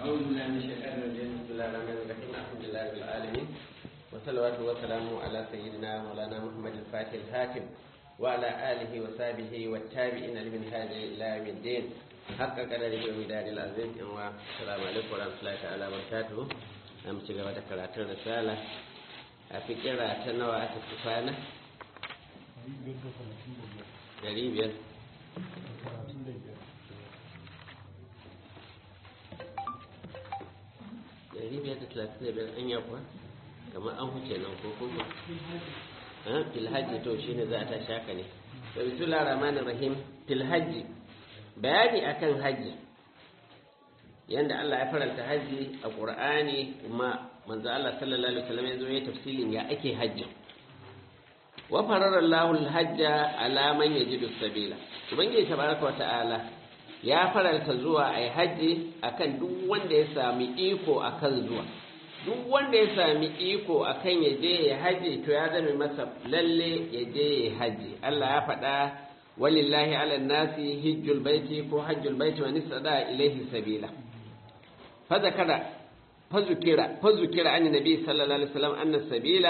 أعوذ بالله من الشيطان الرجيم بسم الله الرحمن الرحيم الحمد لله رب العالمين والصلوات والسلام على سيدنا مولانا محمد الفاتح الهاتم وعلى آله وصحبه والتابعين لمن هذه إلى يوم الدين حق قدره ومدار العظيم والسلام عليكم ورحمة الله تعالى وبركاته أم تجمع ذكرات الرسالة أفكرة تنوى أتكفانا قريب ɗari biyar da talatin da biyar an yakuwa kamar an huce nan ko kuma filhaji to shi ne za a tashi haka ne da bisula rahman rahim filhaji bayani akan haji yanda Allah ya faranta haji a Qur'ani kuma manzo Allah sallallahu alaihi wasallam ya zo ya tafsilin ya ake hajjin wa farara Allahu al-hajja ala man yajidu sabila ubangiji tabaraka wa ta'ala ya faranta zuwa a yi hajji akan duk wanda ya sami iko akan zuwa duk wanda ya sami iko akan ya je ya haji to ya zame masa lalle ya je ya haji Allah ya faɗa walillahi ala nasi hijjul baiti ko hajjul baiti wa nisada ilaihi sabila fa zakara fa zukira fa zukira an nabi sallallahu alaihi wasallam anna sabila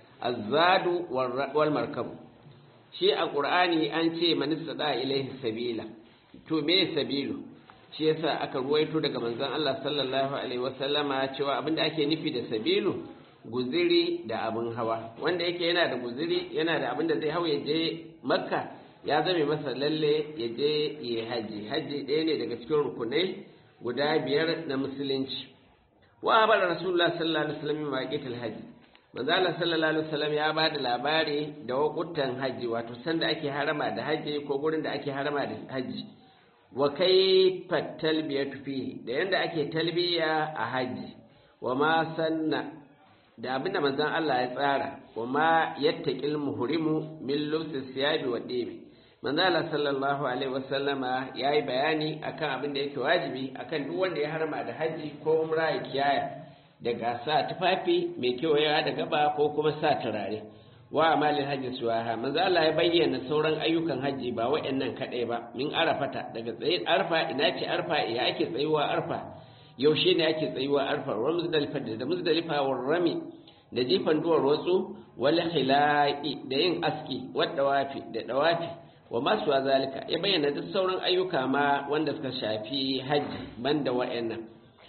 azadu wal markab shi a qur'ani an ce man nisada ilaihi sabila to me sabilu shi yasa aka ruwaito daga manzon Allah sallallahu alaihi wasallama cewa abinda ake nufi da sabilu guziri da abin hawa wanda yake yana da guziri yana da abinda zai hau ya je makka ya zame masa lalle ya je ya haji haji ɗaya ne daga cikin rukunai guda biyar na musulunci wa bar rasulullah sallallahu alaihi wasallam ma qital haji manzo Allah sallallahu alaihi wasallam ya ba da labari da wakutan haji wato sanda ake harama da haji ko gurin da ake harama da haji wa kaifa talbiyatu fihi da yanda ake talbiya a haji wa ma sanna da abinda manzon Allah ya tsara wa ma yattaqil muhrimu min lubsi siyabi wa dibi manzon Allah sallallahu alaihi wasallama yayi bayani akan abin da yake wajibi akan duk wanda ya harma da haji ko umra ya kiyaya daga sa tufafi mai kewaya da gaba ko kuma sa turare wa amalin hajji suwaha manzo Allah ya bayyana sauran ayyukan hajji ba waɗannan kaɗai ba min arafata daga tsayin arfa ina ce arfa ya ake tsayuwa arfa yaushe ne ake tsayuwa arfa wa muzdalifa da muzdalifa wa rami da jifan duwar watsu wal khilaqi da yin aski wa dawafi da dawafi wa masu zalika ya bayyana duk sauran ayyuka ma wanda suka shafi hajji banda waɗannan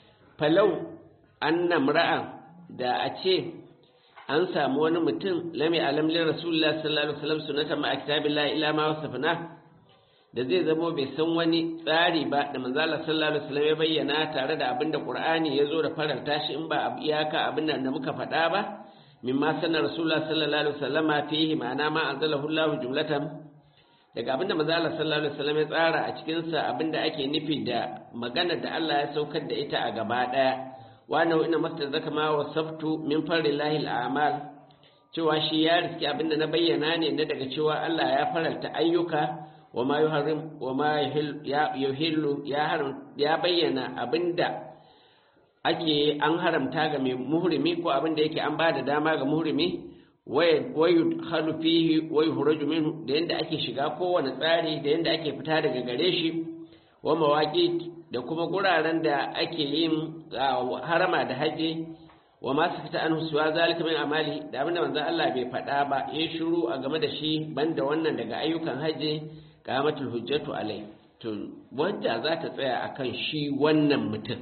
falau anna mra'a da a ce an samu wani mutum lami alamlin rasulullah sallallahu alaihi wasallam sunata ma kitabillahi ila ma wasafna da zai zamo bai san wani tsari ba da manzo Allah sallallahu alaihi wasallam ya bayyana tare da abin da Qur'ani ya zo da faranta shi in ba iyaka abin da muka faɗa ba mimma sanar rasulullah sallallahu alaihi wasallama fihi ma'ana ma anzalahu Allah jumlatan daga abin da manzo Allah sallallahu alaihi wasallam ya tsara a cikin sa abin da ake nufi da magana da Allah ya saukar da ita a gaba daya wannan ina masta zaka ma wasaftu min farillahi al'amal cewa shi ya riski abinda na bayyana ne na daga cewa Allah ya faralta ayyuka wa ma yuharrim wa ma yuhillu ya haram ya bayyana abinda ake an haramta ga mai muhrimi ko abinda yake an bada dama ga muhrimi wa yudkhalu fihi wa yuhraju minhu da yanda ake shiga kowane tsari da yanda ake fita daga gare shi wa mawaqit da kuma guraren da ake yin harama da haji wa masu fita an husuwa zalika min amali da abinda manzon Allah bai faɗa ba ya shiru a game da shi banda wannan daga ayyukan haji qamatul hujjatu alai to wanda za ta tsaya akan shi wannan mutum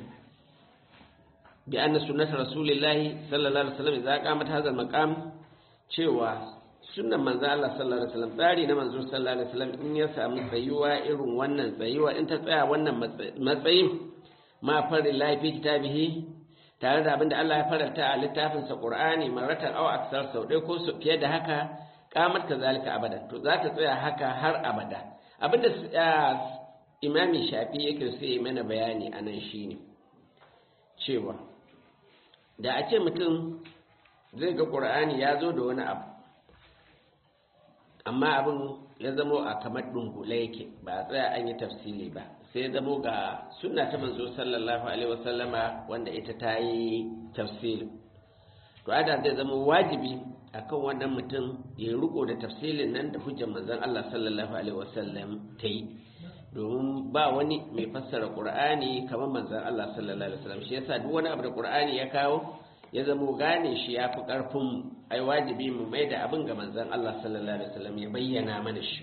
bi anna sunnata rasulillahi sallallahu alaihi wasallam idza qamat hadha maqam cewa sunnan manzo Allah sallallahu alaihi wasallam tsari na manzo sallallahu alaihi wasallam in ya samu tsayuwa irin wannan tsayuwa in ta tsaya wannan matsayin ma fari lafi kitabihi tare da abinda Allah ya faranta a littafin sa Qur'ani maratan aw aksar sau dai ko su fiye da haka kamar ka zalika abada to za ta tsaya haka har abada abinda imami shafi yake sai mana bayani anan shine cewa da a ce mutum zai ga Qur'ani ya zo da wani abu amma abin ya zamo a kamar dungule yake ba a tsaya an yi tafsili ba sai ya zamo ga sunna ta manzo sallallahu alaihi wasallama wanda ita ta yi tafsili to ada zai zama wajibi akan wannan mutum ya riko da tafsilin nan da hujjar manzon Allah sallallahu alaihi wasallam ta yi domin ba wani mai fassara qur'ani kamar manzon Allah sallallahu alaihi wasallam shi yasa duk wani abu da qur'ani ya kawo ya zamo gane shi ya fi karfin ai wajibi mu mai da abin ga manzon Allah sallallahu alaihi wasallam ya bayyana mana shi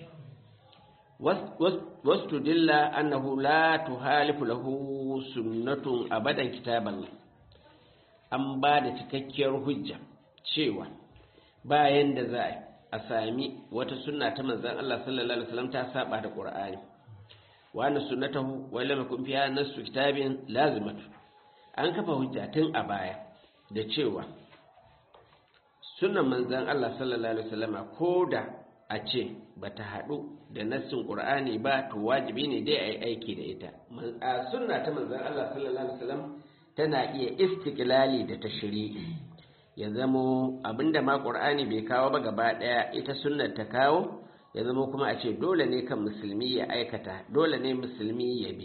wasu dilla annahu la tuhalifu lahu sunnatun abadan kitaban an ba da cikakkiyar hujja cewa bayan da za a sami wata sunna ta manzon Allah sallallahu alaihi wasallam ta saba da Qur'ani wa anna sunnatahu wa lam yakun fiha nasu kitabin lazimatu an kafa hujja tun a baya da cewa sunnan manzon Allah sallallahu alaihi wasallama koda a ce bata haɗu da nassin Qur'ani ba to wajibi ne dai a yi aiki da ita a sunna ta manzon Allah sallallahu alaihi wasallam tana iya istiklali da tashri'i ya zamo abinda ma Qur'ani bai kawo ba gaba daya ita sunnar ta kawo ya zamo kuma a ce dole ne kan musulmi ya aikata dole ne musulmi ya bi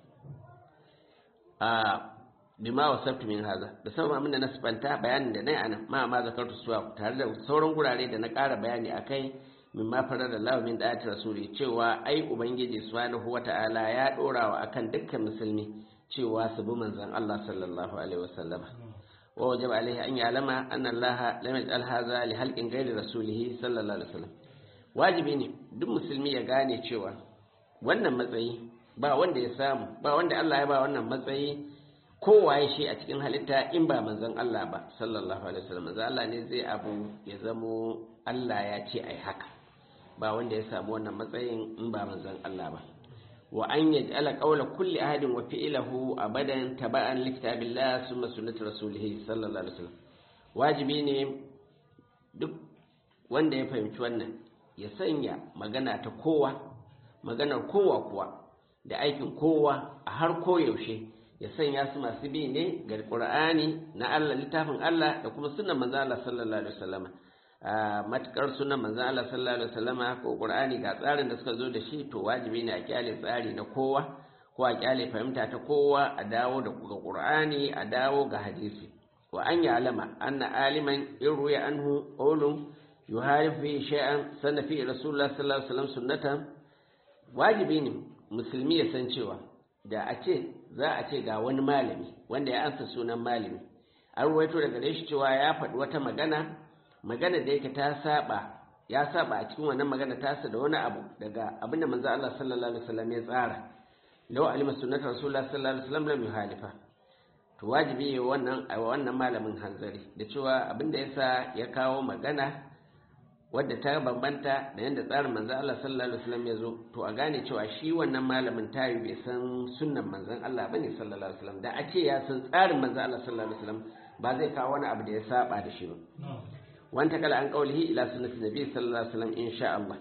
a bima wasabtu min haza da sauran abinda na sifanta bayanin da na yi anan ma ma zakartu suwa tare da sauran gurare da na ƙara bayani akai min ma farar da Allah min da'ati rasuli cewa ai ubangiji subhanahu wata'ala ya dora wa akan dukkan musulmi cewa su bi manzon Allah sallallahu alaihi wasallama wa wajaba alaihi an ya'lama anna Allah lam yaj'al hadha li halqin ghairi rasulih sallallahu alaihi wasallam wajibi ne duk musulmi ya gane cewa wannan matsayi ba wanda ya samu ba wanda Allah ya ba wannan matsayi kowaye shi a cikin halitta in ba manzon Allah ba sallallahu alaihi wasallam manzon Allah ne zai abu ya zamo Allah ya ce ai haka ba wanda ya samu wannan matsayin in ba manzon Allah ba wa an yaj'ala qawla kulli ahadin wa fi'lahu abadan taba'an li kitabillah summa sunnati rasulih sallallahu alaihi wasallam wajibi ne duk wanda ya fahimci wannan ya sanya magana ta kowa maganar kowa kuwa da aikin kowa a har koyaushe ya sanya su masu bi ne ga Qur'ani na Allah littafin Allah da kuma sunnan manzo Allah sallallahu alaihi wasallam matukar sunan manzan Allah sallallahu alaihi wasallama ko Qur'ani ga tsarin da suka zo da shi to wajibi ne a kyale tsari na kowa ko a kyale fahimta ta kowa a dawo da ga Qur'ani a dawo ga hadisi wa an ya'lama anna aliman in ruya anhu qawlun yuharif fi shay'an sanna fi rasulullah sallallahu alaihi wasallam sunnatan wajibi ne musulmi ya san cewa da a ce za a ce ga wani malami wanda ya ansa sunan malami an ruwaito daga gare shi cewa ya faɗi wata magana magana da yake ta saba ya saba a cikin wannan magana tasa da wani abu daga abinda manzo Allah sallallahu alaihi wasallam ya tsara law alima sunnata rasulullah sallallahu alaihi wasallam lam yuhalifa to wajibi ne wannan a wannan malamin hanzari da cewa abinda yasa ya kawo magana wadda ta bambanta da yadda tsarin manzo Allah sallallahu alaihi wasallam ya zo to a gane cewa shi wannan malamin tayi bai san sunnan manzon Allah bane sallallahu alaihi wasallam da a ce ya san tsarin manzo Allah sallallahu alaihi wasallam ba zai kawo wani abu da ya saba da shi ba wanta kala an kaulihi ila sunnati nabi sallallahu alaihi wasallam insha Allah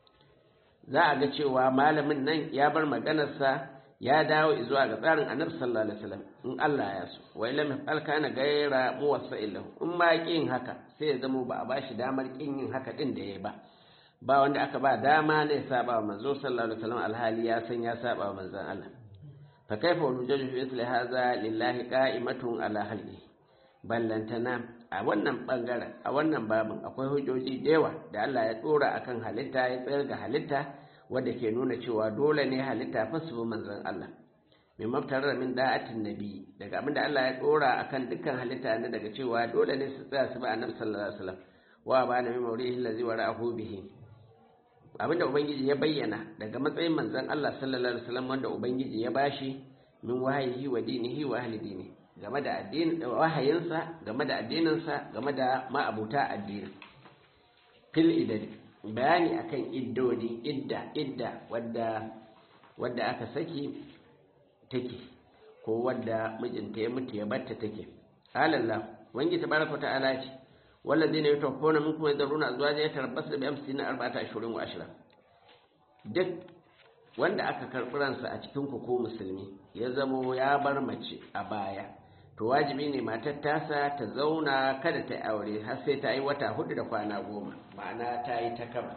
za a ga cewa malamin nan ya bar maganarsa ya dawo zuwa ga tsarin annabi sallallahu alaihi wasallam in Allah ya so wa lam yafal kana gaira muwassa'il lahu in ma kin haka sai ya zamo ba a bashi damar kin yin haka din da yayi ba ba wanda aka ba dama ne saba wa manzo sallallahu alaihi wasallam alhali ya san ya saba wa manzon Allah fa kaifa wujaju fi isli hadha lillahi qa'imatun ala halqi ballantana a wannan bangaren a wannan babin akwai hujjoji da yawa da Allah ya dora akan halitta ya tsayar ga halitta wadda ke nuna cewa dole ne halitta fa su manzon Allah mai maftarar min da'atin nabi daga abin da Allah ya dora akan dukkan halitta ne daga cewa dole ne su tsaya su ba annabi sallallahu alaihi wasallam wa ba na min mawrihi allazi wara'ahu bihi abinda ubangiji ya bayyana daga matsayin manzon Allah sallallahu alaihi wasallam wanda ubangiji ya bashi min wahayi wa dinihi wa ahli dinihi game da addinin wahayinsa game da addininsa game da ma'abuta addini fil idadi bayani akan iddodi idda idda wadda wadda aka saki take ko wadda mijinta ya mutu ya batta take alallah wangi tabaraka ta'ala ce walladina yatawaffawna minkum yadruna azwajan yatarabbasu bi amsina arba'ata ashhurin wa ashra duk wanda aka karɓi ransa a cikin ku ko musulmi ya zamo ya bar mace a baya to wajibi ne matar tasa ta zauna kada ta aure har sai ta yi wata hudu da kwana goma ma'ana ta yi ta kaba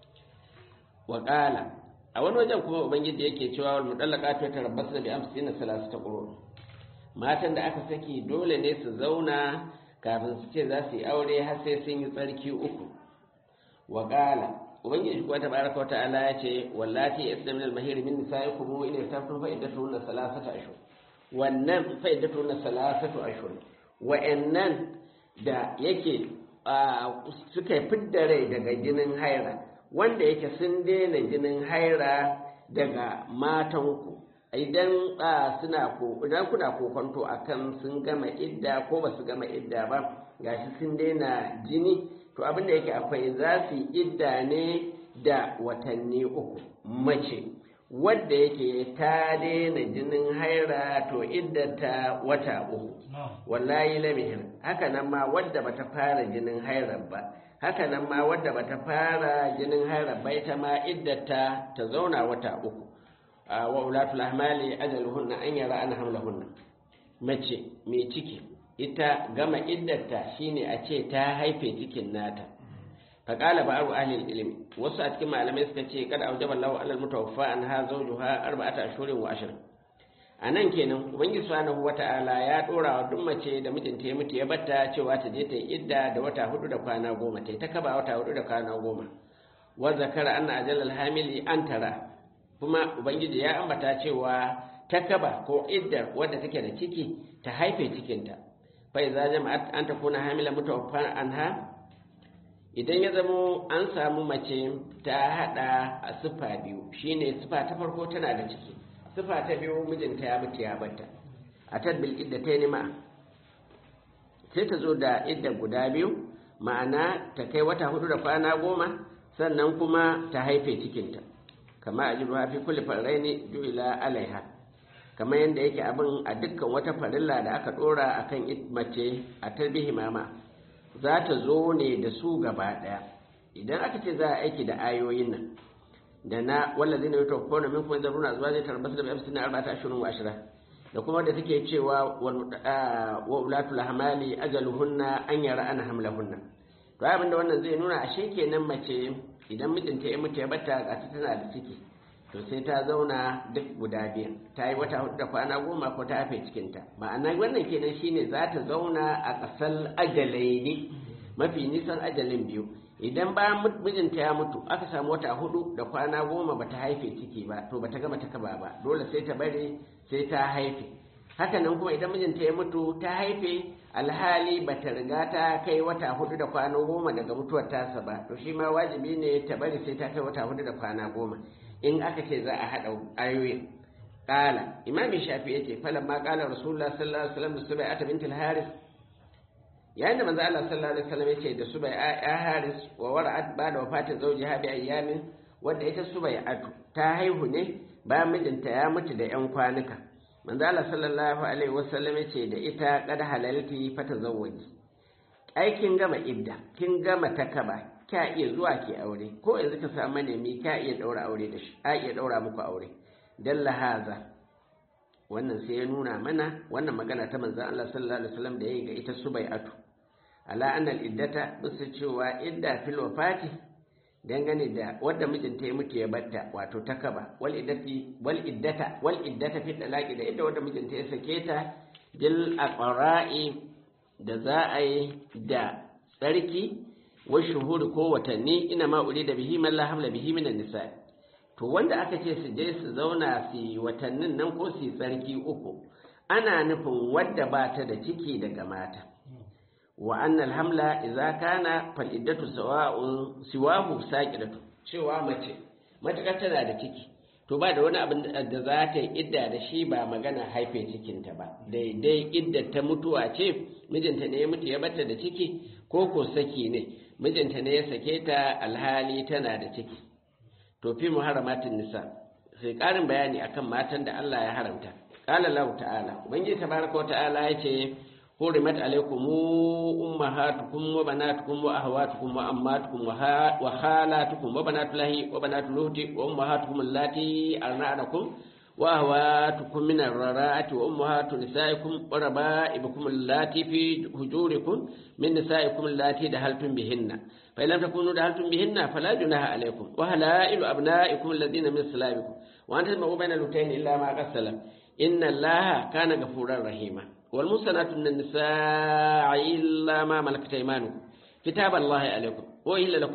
wa a wani wajen kuma ubangiji yake cewa wal mudallaqatu tarabbasna bi amsina salasata qurun matan da aka saki dole ne su zauna kafin su ce za su yi aure har sai sun yi tsarki uku wa ubangiji kuwa tabaraka wa ta'ala ya ce wallati yasna min al-mahir min nisaikum in yastaftum fa iddatuhunna thalathata ashhur wannan fa iddatuhunna thalathatu ashhur wa'annan da yake suka fidda rai daga jinin haira wanda yake sun daina jinin haira daga matanku idan suna ko idan kuna kokonto akan sun gama idda ko ba su gama idda ba gashi sun daina jini to abin da yake akwai za su idda ne da watanni uku mace wadda yake ta daina jinin haira to iddata wata uku wallahi lamihir haka nan ma wadda bata fara jinin haira ba haka nan ma wadda bata fara jinin haira ba ita ma iddata ta zauna wata uku wa ulatul ahmali ajaluhunna an yara an hamlahunna mace mai ciki ita gama iddata shine a ce ta haife cikin nata faqala ba'ru ahli ilmi wasu a cikin malamai suka ce kada aujaba Allahu alal mutawaffa an ha zawjuha arba'ata ashhurin wa ashrin anan kenan ubangiji subhanahu wata'ala ya dora wa duk mace da mijinta ya mutu ya batta cewa ta je ta yi idda da wata hudu da kwana goma ta ta kaba wata hudu da kwana goma wa zakara anna ajalal hamili an tara kuma ubangiji ya ambata cewa ta kaba ko iddar wadda take da ciki ta haife cikinta fa idza jama'at an takuna hamila mutawaffan anha idan ya zamo an samu mace ta hada a sifa biyu shine sifa ta farko tana da ciki sifa ta biyu mijinta ya mutu ya batta a tadbil idda ta nima sai ta zo da idda guda biyu ma'ana ta kai wata hudu da kwana goma sannan kuma ta haife cikinta kama a jiruwa fi kulli farraini ju'ila alaiha kamar yadda yake abin a dukkan wata farilla da aka dora akan mace a tarbihi mama za ta zo ne da su gaba daya idan aka ce za a aiki da ayoyin nan da na wallazi ne ta kona min kuma zaruna zuwa zai tarbasu da bai amsina arba'ata ashirin wa ashira da kuma da take cewa wa ulatul hamali ajaluhunna an yara ana hamlahunna to abin da wannan zai nuna ashe kenan mace idan mijinta ya mutu ya bata ga ta tana da ciki to sai ta zauna duk guda biyu ta yi wata hudu da kwana goma ko ta hafe cikinta ma'ana wannan kenan shine za ta zauna a ƙasar ajalaini mafi nisan ajalin biyu idan bayan mijinta ya mutu aka samu wata hudu da kwana goma ba ta haife ciki ba to ba ta gama ta kaba ba dole sai ta bari sai ta haife hakanan kuma idan mijinta ya mutu ta haife alhali ba ta riga ta kai wata hudu da kwana goma daga mutuwar tasa ba to shi ma wajibi ne ta bari sai ta kai wata hudu da kwana goma in aka ce za a haɗa ayoyin ƙala imam shafi ya ce falan ma ƙala rasulullah sallallahu alaihi wasallam da subai ata bintul haris yayin da manzo Allah sallallahu alaihi wasallam ya ce da subai ya haris wa wara'at ba da wafatin zawjiha bi ayyamin wanda ita subai atu ta haihu ne bayan mijinta ya mutu da yan kwanuka manzo Allah sallallahu alaihi wasallam ya ce da ita qad halalti fatazawwaji ai kin gama idda kin gama takaba kya iya zuwa ki aure ko yanzu ka samu manemi kya iya daura aure da shi a iya daura muku aure dalla haza wannan sai ya nuna mana wannan magana ta manzon Allah sallallahu alaihi wasallam da yayi ga ita subai'atu ala anna iddata bisa cewa idda fil wafati dangane da wadda mijinta ya mutu ya batta wato takaba wal iddati wal iddata wal iddata fi talaqi da idda wadda mijinta ya sake ta bil aqra'i da za a yi da tsarki wa shuhuri ko watanni ina ma uri da bihi man la hamla bihi minan nisa to wanda aka ce su je su zauna su yi watannin nan ko su yi tsarki uku ana nufin wadda ba ta da ciki daga mata wa annal hamla idza kana fal iddatu sawa'un siwahu saqidatu cewa mace matakar tana da ciki to ba da wani abin da za ta yi idda da shi ba magana haife cikinta ba daidai idda ta mutuwa ce mijinta ne ya mutu ya bata da ciki ko ko saki ne mijinta ne ya sake ta alhali tana da ciki to fi muharramatin nisa sai karin bayani akan matan da Allah ya haramta qala Allah ta'ala ubangiji tabaraka wa ta'ala yace hurimat alaykum ummahatukum wa banatukum wa ahwatukum wa ammatukum wa khalatukum wa banatulahi wa banatuluhti wa ummahatukum allati arna'anakum wa ahwatukum min ar-rara'ati wa ummahatu nisaikum wa raba'ibukum allati fi hujurikum min nisaikum allati dahaltum bihinna fa in lam takunu dahaltum bihinna fala junaha alaykum wa halailu abna'ikum alladhina min salabikum wa an tasma'u bayna al-utayn illa ma qad salam inna allaha kana ghafurar rahima والمحصنات من النساء إلا ما ملكت أيمانكم كتاب الله عليكم وإلا لكم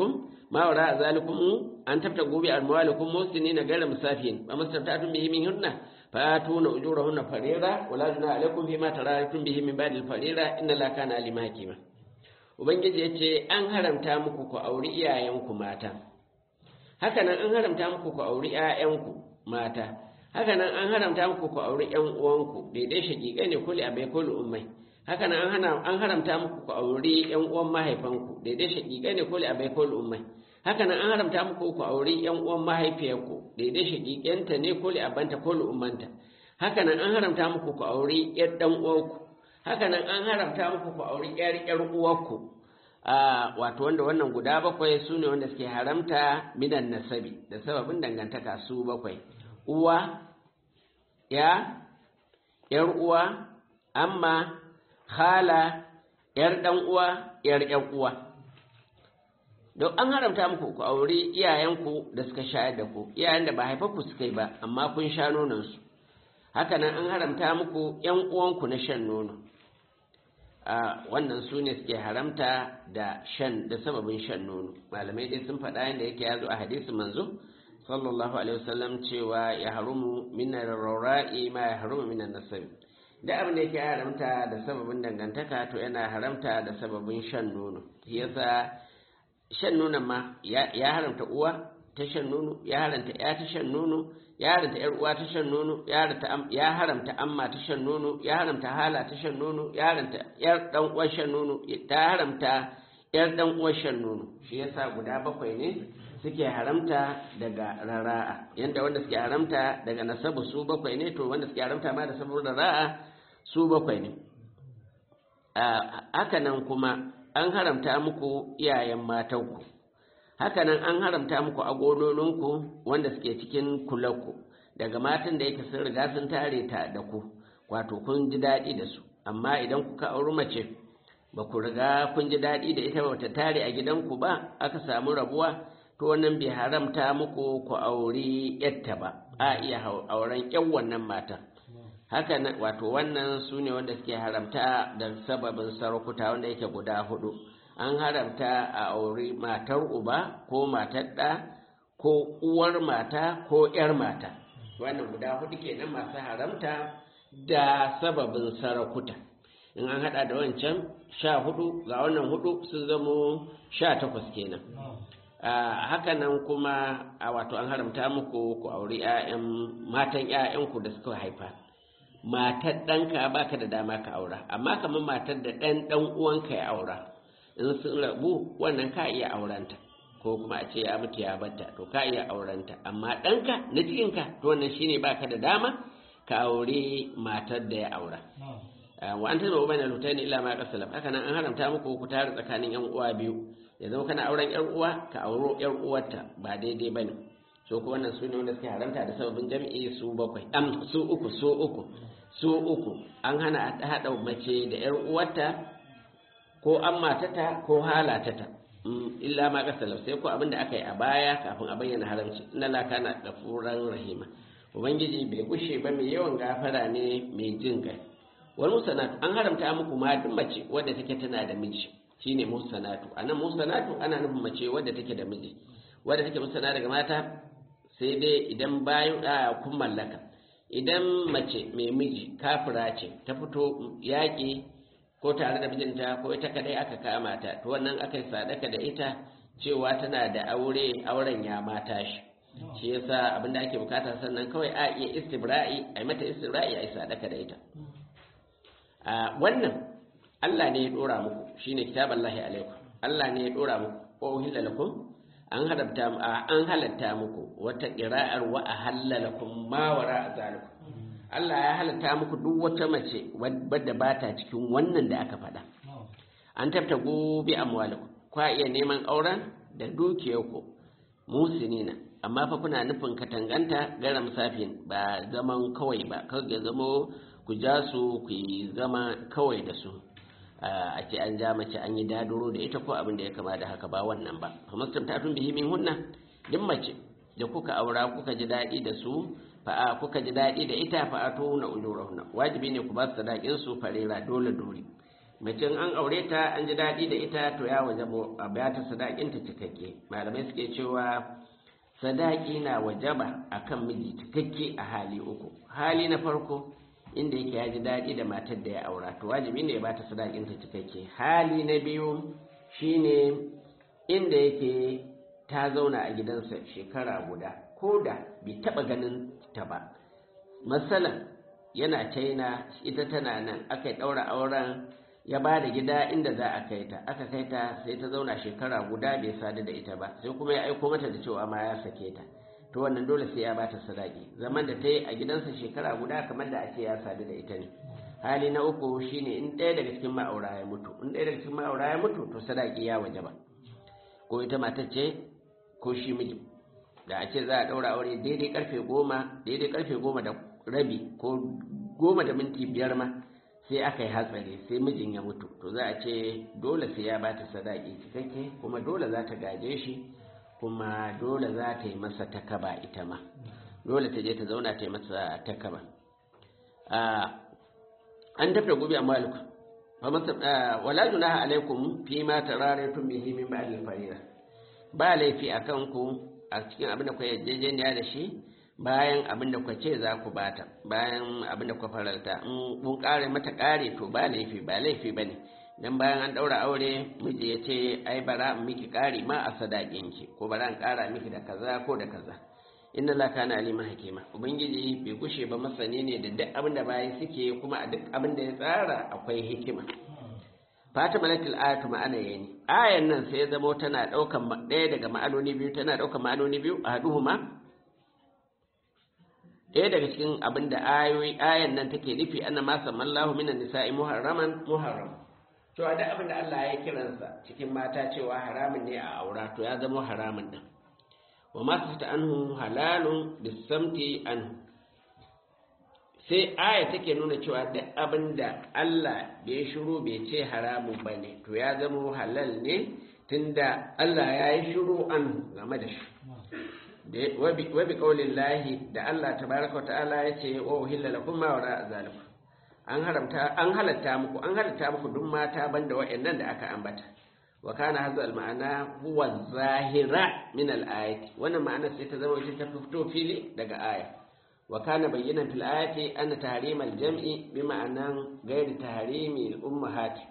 ma wara zalikum an tabta gobe almawalikum musinin gaira musafin ba mustabtatun bihi min hunna fatuna ujurahunna farira wala juna alaikum bima taratum bihi min ba'dil farira inna la kana alima hakima ubangiji yace an haramta muku ku auri iyayenku mata haka nan an haramta muku ku auri ƴaƴanku mata haka nan an haramta muku ku auri ƴan uwanku daidai shaƙiƙai ne kuli abai kuli ummai haka nan an haramta muku ku auri ƴan uwan mahaifanku daidai shaƙiƙai ne kuli abai kuli ummai haka nan an haramta muku ku auri ƴan uwan mahaifiyarku daidai shaƙiƙenta ne kuli abanta kuli ummanta haka nan an haramta muku ku auri ƴar ɗan uwanku haka nan an haramta muku ku auri ƴar ƴar uwarku wato wanda wannan guda bakwai su ne wanda suke haramta minan nasabi da sababin dangantaka su bakwai uwa ya yar uwa amma khala yar dan uwa yar yan uwa don an haramta muku ku auri iyayenku da suka shayar da ku iyayen da ba haifaku suka yi ba amma kun sha nononsu haka nan an haramta muku yan uwanku na shan nono a wannan su ne suke haramta da shan da sababin shan nono malamai dai sun faɗa yadda yake yazo a hadisi manzo sallallahu alaihi wasallam cewa ya harumu min raura'i ma ya harumu min nasab da abin da yake haramta da sababin dangantaka to yana haramta da sababin shan nono yasa shan nonon ma ya haramta uwa ta shan nono ya haramta ya ta shan nono ya haramta ‘yar uwa ta shan nono, ya haramta amma ta shan nono, ya haramta hala ta shan nono, ya haramta ‘yar ɗan uwar shan nono, ta haramta ‘yar ɗan uwar shan nono. Shi yasa guda bakwai ne suke haramta daga rara'a, yadda wanda suke haramta daga nasabu su bakwai ne, to wanda suke haramta ma da saboda rara'a su bakwai ne. Haka nan kuma an haramta muku iyayen matanku. hakanan an haramta muku agononinku wanda suke cikin kulanku daga matan da yake sun riga sun tare ta da ku wato kun ji daɗi da su amma idan kuka auri mace ba ku riga kun ji daɗi da ita ba ta tare a gidanku ba aka samu rabuwa to wannan bai haramta muku ku auri yatta ba a iya auren yan wannan matan haka wato wannan su ne wanda suke haramta da sababin sarakuta wanda yake guda hudu an haramta a auri matar uba ko matar ɗa ko uwar mata ko ‘yar mata wannan guda hudu kenan masu haramta da sababin sarakuta in an hada da wancan sha hudu ga wannan hudu sun zamo sha takwas kenan haka nan kuma a wato an haramta muku ku auri matan ‘ya'yanku da suka haifa matar ɗanka baka da dama ka aura amma kamar matar da ɗan ɗan uwanka ya aura in sun rabu wannan ka iya aurenta ko kuma a ce ya mutu ya batta to ka iya aurenta amma ɗanka na cikinka to wannan shine baka da dama ka aure matar da ya aura wa an tana ubana lutani illa ma qasalam haka nan an haramta muku ku tare tsakanin yan uwa biyu ya zama kana auren yar uwa ka auro yar uwarta ba daidai bane so ko wannan su ne wanda suke haramta da sababin jami'i su bakwai am su uku su uku su uku an hana hada mace da yar uwarta ko an matata ko halatata illa ma kasala sai ko abinda aka yi a baya kafin a bayyana haramci inna la kana gafuran rahima ubangiji bai gushe ba mai yawan gafara ne mai jin kai wal musanatu an haramta muku ma duk mace wadda take tana da miji shine musanatu anan musanatu ana nufin mace wadda take da miji wadda take musana daga mata sai dai idan bayan kun mallaka idan mace mai miji kafira ce ta fito yaƙi ko tare da mijinta ko ita kadai aka kama ta to wannan aka yi sadaka da ita cewa tana da aure auren ya mata shi shi yasa abinda ake bukata sannan kawai a iya istibra'i a mata istibra'i a yi sadaka da ita a wannan Allah ne ya dora muku shine kitaballahi alaikum Allah ne ya dora muku ko uhilla lakum an halatta an halatta muku wata qira'ar wa ahalla lakum ma wara zalikum Allah ya halatta muku duk wata mace wadda ba ta cikin wannan da aka faɗa. An tafta gobe amwaliku, kwa iya neman auren da dukiyarku musinina, amma fa kuna nufin katanganta gara musafin ba zaman kawai ba, kawai ya zama ku ja su ku yi zama kawai da su. a ce an ja mace an yi daduro da ita ko abin da ya kama da haka ba wannan ba. Kamar tun bihi min hunna, duk mace da kuka aura kuka ji daɗi da su fa'a kuka ji daɗi da ita fa'a to na ujurahunna wajibi ne ku ba su sadakin su farera dole dole mace an aure ta an ji daɗi da ita to ya wajaba a biya ta sadakinta cikakke malamai suke cewa sadaki na wajaba akan miji cikakke a hali uku hali na farko inda yake ya ji daɗi da matar da ya aura to wajibi ne ya bata sadakinta cikakke hali na biyu shine inda yake ta zauna a gidansa shekara guda ko da bai taɓa ganin ta ba masalan yana china ita tana nan aka ɗaura auren ya ba da gida inda za a kai ta aka kai ta sai ta zauna shekara guda bai sadu da ita ba sai kuma ya aiko mata da cewa ma ya sake ta to wannan dole sai ya bata sadaki zaman da ta yi a gidansa shekara guda kamar da ake ya sadu da ita ne hali na uku shine in ɗaya daga cikin ma'aura ya mutu in ɗaya daga cikin ma'aura ya mutu to sadaki ya waje ba ko ita matar ce ko shi miji da a ce za a ɗaura aure daidai karfe goma daidai karfe goma da rabi ko goma da minti biyar ma sai aka yi hatsari sai mijin ya mutu to za a ce dole sai ya bata sadaki cikakke kuma dole za ta gaje shi kuma dole za ta yi masa takaba ita ma dole ta je ta zauna ta yi masa takaba an tafi gobe a maliku wala junaha alaikum fi ma tararaytum bihi min ba'd al-farida ba laifi akan ku a cikin abin da ku yarjejeniya da shi bayan abin da ku ce za ku bata bayan abin da ku faralta in kun kare mata kare to ba laifi ba laifi bane dan bayan an daura aure miji ya ce ai bara in miki kari ma a sadakin ki ko bara in kara miki da kaza ko da kaza inna la kana aliman hakima ubangiji bai gushe ba masani ne da duk abin da bayi suke kuma a duk abin da ya tsara akwai hikima Fatima latil ayatu ma'ana yani ayan nan sai ya zamo tana daukan ɗaya daga ma'anoni biyu tana daukan ma'anoni biyu a haduhuma ɗaya daga cikin abin da ayoyi ayan nan take nufi anna ma samallahu minan nisa'i muharraman muharram to a duk abin da Allah ya kiransa cikin mata cewa haramun ne a aura to ya zama haramun din wa ma sata anhu halalun bisamti anhu sai aya take nuna cewa duk abin da Allah bai shiru bai ce haramun bane to ya zama halal ne tunda Allah ya yi shiru an game da shi wa bi qaulin lahi da Allah tabaraka wa ta'ala ya ce wa uhilla lakum ma wara zalikum an haramta an halatta muku an halatta muku duk mata banda wa'annan da aka ambata wa kana hadha al ma'ana huwa zahira min al ayati wannan ma'ana sai ta zama ita ta fito fili daga aya wa kana bayyana fil ayati anna tahrim al jam'i bi ma'anan ghairi tahrimi al ummahati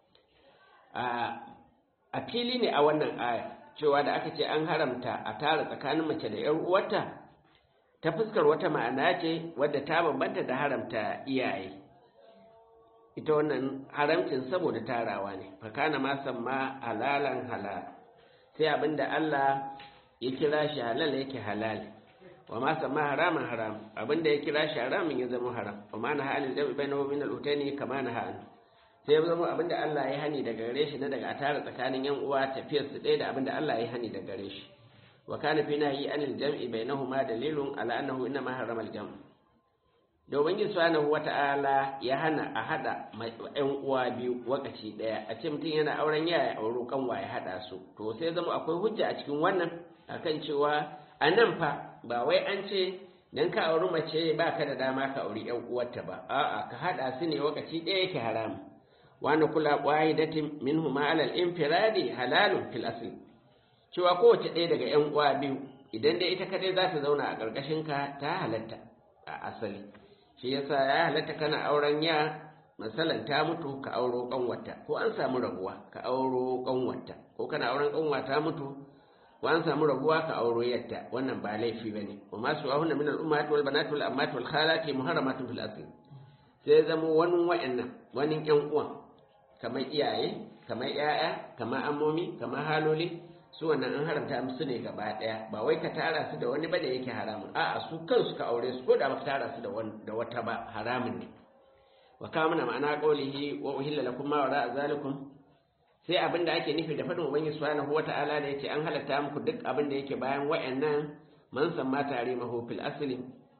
a fili ne a wannan aya cewa da aka ce an haramta a tara tsakanin mace da ‘yar uwarta ta fuskar wata ma'ana ce wadda ta bambanta da haramta iyaye ita wannan haramcin saboda tarawa ne fakana ma samma halalan halal sai abinda Allah ya kira shi halal yake halal wa ma samma haraman haram abinda ya kira shi haramin ya zama haram wa ma na halin jami'i bainahu min al-utani kama na ha'an sai ya zama abinda Allah ya hani daga gare shi na daga a tara tsakanin yan uwa tafiyar su ɗaya da abinda Allah ya hani daga gare shi wa kana fi nahyi anil jam'i bainahuma dalilun ala annahu inna ma harrama al-jam' da ubangiji subhanahu wata'ala ya hana a hada yan uwa biyu wakaci ɗaya a ce mutum yana auren yaya auro kanwa ya hada su to sai zama akwai hujja a cikin wannan akan cewa a nan fa ba wai an ce dan ka auri mace ba ka da dama ka auri yan uwarta ba a'a ka hada su ne wakaci ɗaya yake haramu wani kula wahidatin minhuma ala al-infiradi halalun fil asli cewa kowace ɗaya daga ƴan uwa biyu idan dai ita kadai za ta zauna a ƙarƙashin ka ta halatta a asali shi yasa ya halatta kana auren ya masalan ta mutu ka auro kanwata ko an samu rabuwa ka auro kanwata ko kana auren kanwa ta mutu ko an samu rabuwa ka auro yatta wannan ba laifi bane wa ma su ahunna min al-ummahat wal banat wal ammat wal khalati muharramatun fil asli sai zama wani wa'annan wani ƴan uwan kamar iyaye kamar ‘ya'ya kamar amomi kamar haloli su wannan an haramta musu ne gaba ɗaya ba wai ka tara su da wani ba da yake haramun a'a su kansu ka aure su ko da baka tara su da wata ba haramun ne wa kama na ma'ana qawlihi wa uhilla lakum ma wara'a zalikum sai abin da ake nufi da fadin ubangiji subhanahu wata'ala da yace an halatta muku duk abin da yake bayan wayannan man samma tarimahu fil asli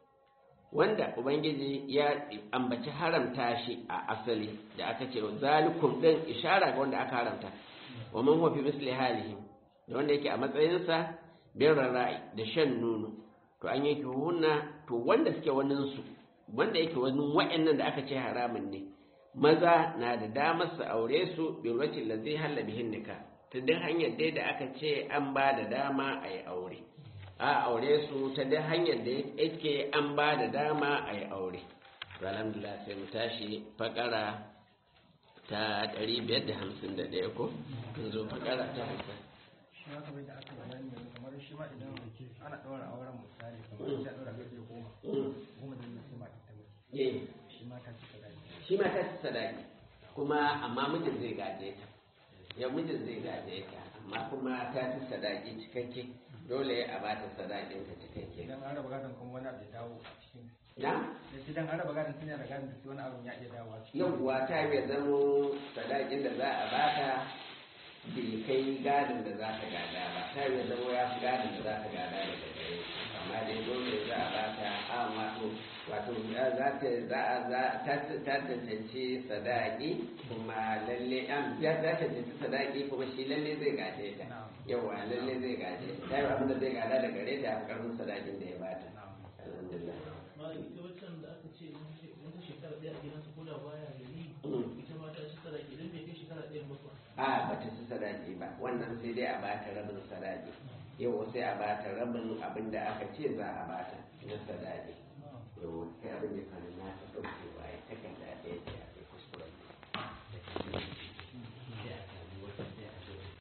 wanda ubangiji ya ambaci haramta shi a asali da aka ce zalikum din ishara ga wanda aka haramta wa man huwa fi misli halihi da wanda yake a matsayinsa bin rara'i da shan nono to an yake hunna to wanda suke wanin su wanda yake wani wa'annan da aka ce haramun ne maza na da damar su aure su bi wacin da zai halla bihin nika ta duk hanyar dai da aka ce an ba da dama a yi aure a aure su ta duk hanyar da yake an ba da dama a yi aure to alhamdulillah sai mu tashi fakara ta 551 ko kun zo fakara ta hamsin shi ma kamar da aka bayani yanzu kamar shi ma idan ana ɗaura auren misali kamar ya ɗaura gaske goma goma da sai ma ta mutu Eh, shi ma ta cika daji shi ma ta ci sadaki kuma amma mijin zai gaje ta ya mijin zai gaje ta amma kuma ta ci sadaki cikakke dole a ba ta sadakin ta cikakke idan an raba gadon kuma wani abu ya dawo a cikin na da shi dan an raba gadon tun yana gadon da sai wani abu ya iya dawo a cikin yauwa ta yi zamo sadakin da za a bata bai kai gadin da za ta gada ba ta yi zamo ya fi gadin da za ta gada daga gare shi. amma dai dole za a bata a wato wato za ta za a za ta ta tantance sadaki kuma lalle an ya ta tantance sadaki kuma shi lalle zai gaje ta yauwa lalle zai gaje ta ta yi abin da zai gada daga gare ta a fi karfin sadakin da ya bata alhamdulillah ma ita waccan da aka ce wata shekara ɗaya a gidansa ko da baya gari Mm. ita ma ta ci tara idan bai kai shekara ɗaya ba kuwa a ba ta ci sadaki ba wannan sai dai a bata rabin sadaki yau sai a bata rabin abin da aka ce za a bata na sadaki yau sai abin da fara na ta ɗauke wa ya ta